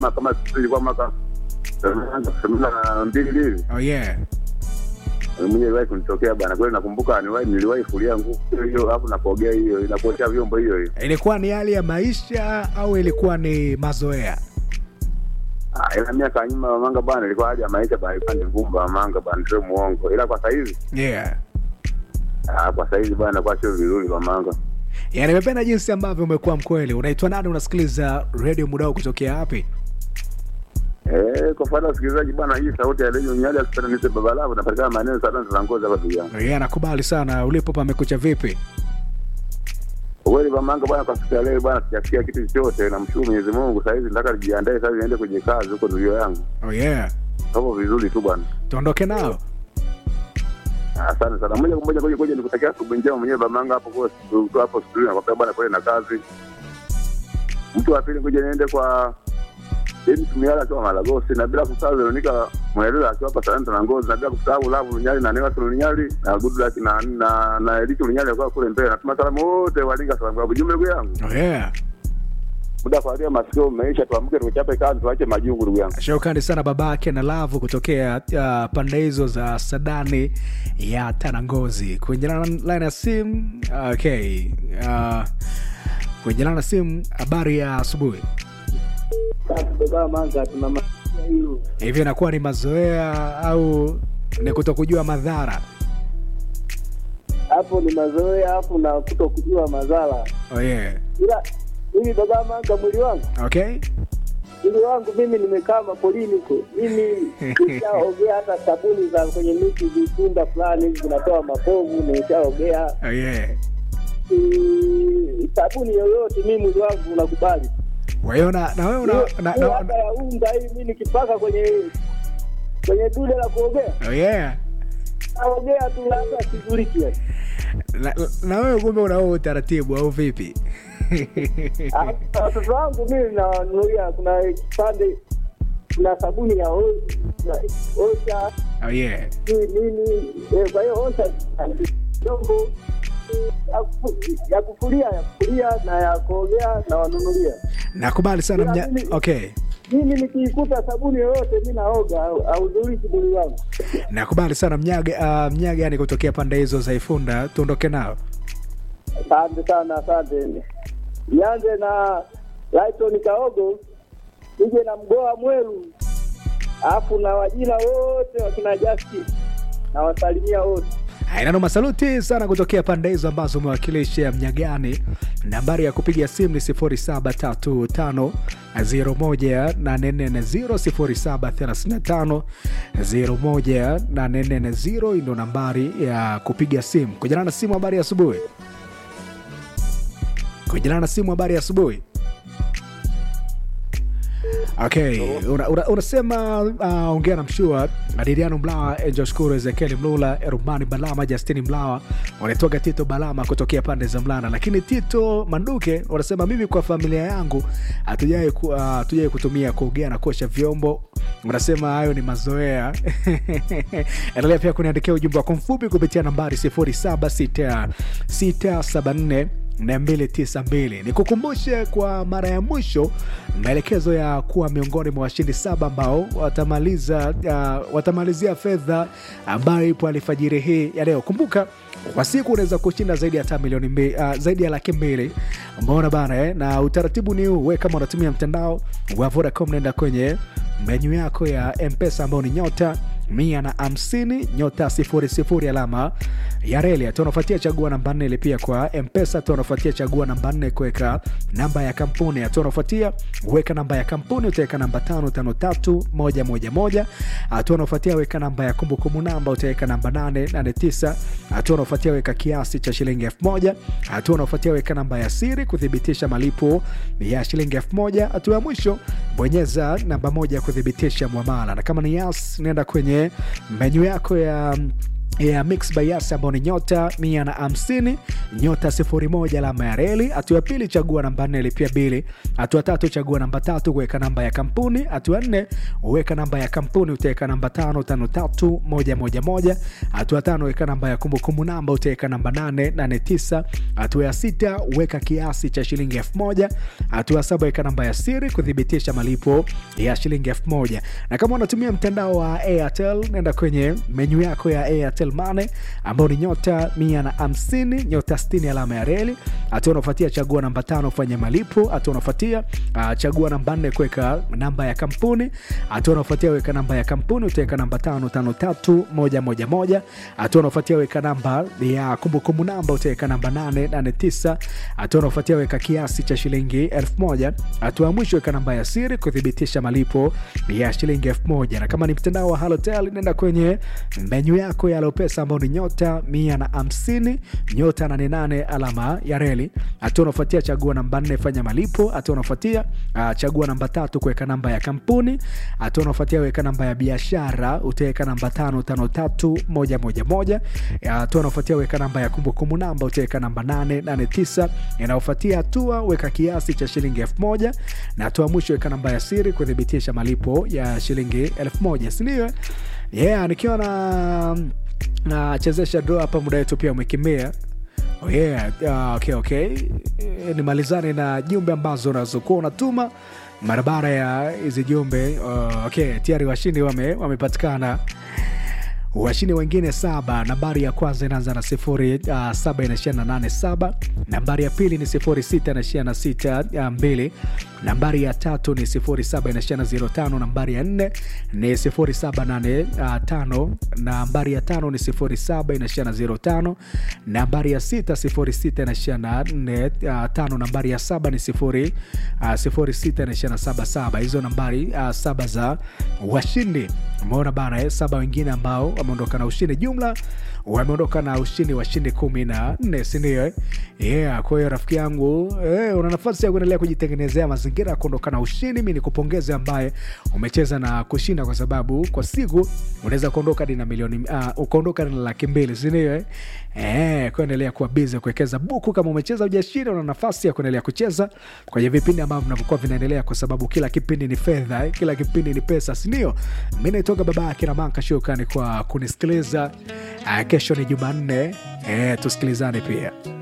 kama sisi ilikuwa mwaka themanini na mbili hivi oh yeah mwenye iliwahi kunitokea bana kweli nakumbuka niwahi niliwahi kulia nguvu hiyo alafu napogea hiyo inapotea vyombo hiyo hiyo ilikuwa ni hali ya maisha au ilikuwa ni mazoea Ah, ila miaka ya nyuma mamanga bana ilikuwa hali ya maisha bana ilikuwa ni ngumu mamanga bana sio muongo ila kwa saizi yeah ah, kwa saizi bana kwa sio vizuri mamanga yani nimependa jinsi ambavyo umekuwa mkweli unaitwa nani unasikiliza redio mudao kutokea wapi Eh, kwa faida ya wasikilizaji bwana, hii sauti ya redio Nyali akipenda nise baba lao napatikana maeneo sana za ngozi hapa pia. yeah nakubali sana ulipo pamekucha vipi Kweli mamanga bwana, kwa siku ya leo bwana, sijasikia kitu chochote. Namshukuru Mwenyezi Mungu. Sasa hivi nataka nijiandae sasa niende kwenye kazi huko ndugu yangu. oh yeah Hapo vizuri tu bwana. tuondoke nao Asante sana. Moja kwa moja ngoja ngoja nikutakia asubuhi njema mwenyewe mamanga hapo kwa tu hapo studio na kwa bwana kweli na kazi. Mtu wa pili ngoja niende kwa James Miala akiwa Malagosi na bila kusahau Veronica Mweleza akiwa hapa Talanta na Ngozi na bila kusahau Lavu Lunyali na Newa Lunyali na Goodluck na na na Eliki Lunyali akiwa kule Mbeya. Natuma salamu wote walinga salamu kwa jumla ndugu yangu. oh yeah Muda kwa masikio umeisha, tuamke tuchape kazi tuache majungu ndugu yangu. shukrani sana babake na lavu kutokea uh, pande hizo za sadani ya tanangozi kuenjelana line ya simu okay uh, kuenjelana na simu habari ya asubuhi baba manga tuna maisha hiyo hivi inakuwa ni mazoea au ni kuto kujua madhara hapo ni mazoea hapo na kuto kujua madhara oh yeah ila mimi baba manga mwili wangu okay mwili wangu mimi nimekaa mapolini huko mimi nishaogea hata sabuni za kwenye miti vitunda fulani hivi zinatoa mapovu nimeshaogea oh yeah Mm, sabuni yoyote mimi mwili wangu unakubali kwa hiyo na, na wewe una, Hiyo- na, hiyo na, hata ya unga hii mi nikipaka kwenye kwenye dude la kuogea oh yeah naogea tu hata sizuliki na, na wewe kumbe una huo utaratibu au vipi Ah, watoto wangu mimi nanunulia kuna kipande kuna sabuni ya o- ya osha oh yeah sijui nini eh, kwa hiyo osha vyombo ya kufu- ya kufulia ya kufulia na ya kuogea na wanunulia nakubali sana Ila mnya... mimi- okay mimi nikiikuta sabuni yoyote mi naoga au- auzuliki mwili wangu nakubali sana mnyaga uh, mnyaga yani kutokea pande hizo za ifunda tuondoke nao asante sana asante nianze na Lighton Kaogo nije na mgoa Mwelu alafu na wajina wote wakina Justice na wasalimia wote ainano masaluti sana kutokea pande hizo ambazo umewakilisha mnyagani nambari ya kupiga simu ni 0735 01840 0735 ndo nambari ya kupiga simu kujana na simu habari ya asubuhi kujana na simu habari ya asubuhi okay unasema una, unasema, uh, ongea na mshua adiriano mlawa angel shukuru ezekieli mlula rumani balama justini mlawa wanatoka tito balama kutokea pande za mlana lakini tito manduke unasema mimi kwa familia yangu hatujawai ku, uh, hatujawai kutumia kuogea na kuosha vyombo unasema hayo ni mazoea endelea pia kuniandikia ujumbe wako mfupi kupitia nambari 076674 292 nikukumbushe kwa mara ya mwisho maelekezo ya kuwa miongoni mwa washindi saba ambao watamaliza uh, watamalizia fedha ambayo ipo alfajiri hii ya leo kumbuka kwa siku unaweza kushinda zaidi ya hata milioni mbili, uh, zaidi ya laki mbili umeona bana eh? na utaratibu ni huu we kama unatumia mtandao wa vodacom naenda kwenye menyu yako ya mpesa ambao ni nyota mia na hamsini nyota sifuri sifuri alama ya reli hatua unafuatia chagua namba nne ilipia kwa mpesa hatua unafuatia chagua namba nne kuweka namba ya kampuni hatua unafuatia weka namba ya kampuni utaweka namba tano tano tatu moja moja moja hatua unafuatia weka namba ya kumbukumbu namba utaweka namba nane nane tisa hatua unafuatia weka kiasi cha shilingi elfu moja hatua unafuatia weka namba ya siri kuthibitisha malipo ya shilingi elfu moja hatua ya mwisho bonyeza namba moja kuthibitisha mwamala na kama ni yas nenda kwenye menyu yako ya ya mix by Yas ambao ni nyota mia na hamsini nyota sifuri moja alama ya reli. Hatua ya pili chagua namba nne lipia bili. Hatua tatu chagua namba tatu kuweka namba ya kampuni. Hatua nne uweka namba ya kampuni utaweka namba tano tano tatu moja moja moja. Hatua tano weka namba ya kumbukumbu namba utaweka namba nane nane tisa. Hatua ya sita weka kiasi cha shilingi elfu moja. Hatua ya saba weka namba ya siri kuthibitisha malipo ya shilingi elfu moja. Na kama unatumia mtandao wa Airtel nenda kwenye menyu yako ya Airtel Money ambao ni nyota mia na hamsini nyota sitini alama ya reli. Hatua unafuatia chagua namba tano fanya malipo. Hatua unafuatia uh, chagua namba nne kuweka namba ya kampuni. Hatua unafuatia weka namba ya kampuni utaweka namba tano tano tatu moja moja moja. Hatua unafuatia weka namba ya kumbukumbu namba utaweka namba nane nane tisa. Hatua unafuatia weka kiasi cha shilingi elfu moja. Hatua ya mwisho weka namba ya siri kuthibitisha malipo ya shilingi elfu moja. Na kama ni mtandao wa Halotel nenda kwenye menyu yako ya Lopesa ambao ni nyota mia na hamsini nyota nane nane alama ya reli. Hatua unafuatia chagua namba nne fanya malipo. Hatua unafuatia uh, chagua namba tatu kuweka namba ya kampuni. Hatua unafuatia weka namba ya biashara utaweka namba tano tano tatu moja moja moja. Hatua unafuatia weka namba ya kumbukumbu namba utaweka namba nane nane tisa. Inayofuatia hatua weka kiasi cha shilingi elfu moja na hatua mwisho weka namba ya siri kuthibitisha malipo ya shilingi elfu moja sindio? Yeah, nikiwa na nachezesha draw hapa, muda wetu pia umekimbia. Oh yeah, uh, okay, okay. E, nimalizane na jumbe ambazo unazokuwa unatuma mara baada ya hizi jumbe. Uh, okay, tayari washindi wame, wamepatikana washindi wengine saba. Nambari ya kwanza inaanza na sifuri uh, saba inaishia na nane saba. Nambari ya pili ni sifuri sita inaishia na sita uh, mbili. Nambari ya tatu ni sifuri saba inaishia na zero tano. Nambari ya nne ni sifuri saba nane uh, tano. Nambari ya tano ni sifuri saba inaishia na zero tano. Nambari ya sita sifuri sita inaishia na nne uh, tano. Nambari ya saba ni sifuri uh, sifuri sita inaishia na saba saba. Hizo nambari uh, saba za washindi. Umeona bana, eh, saba wengine ambao wameondoka na ushindi, jumla wameondoka na ushindi washindi kumi na nne, sindio? eh? Yeah, kwa hiyo rafiki yangu eh, una nafasi ya kuendelea kujitengenezea mazingira ya kuondoka na ushindi. Mi nikupongeze ambaye umecheza na kushinda, kwa sababu kwa siku unaweza kuondoka hadi na milioni uh, ukaondoka na laki mbili, sindio? eh? Eh, kuendelea kuwa bizi kuwekeza buku. Kama umecheza ujashinda, una nafasi ya kuendelea kucheza kwenye vipindi ambavyo vinavyokuwa vinaendelea, kwa sababu kila kipindi ni fedha eh, kila kipindi ni pesa, sindio? Mi naitoka baba yake na Manka. Shukrani kwa kunisikiliza. Uh, kesho ni Jumanne, eh, tusikilizane pia.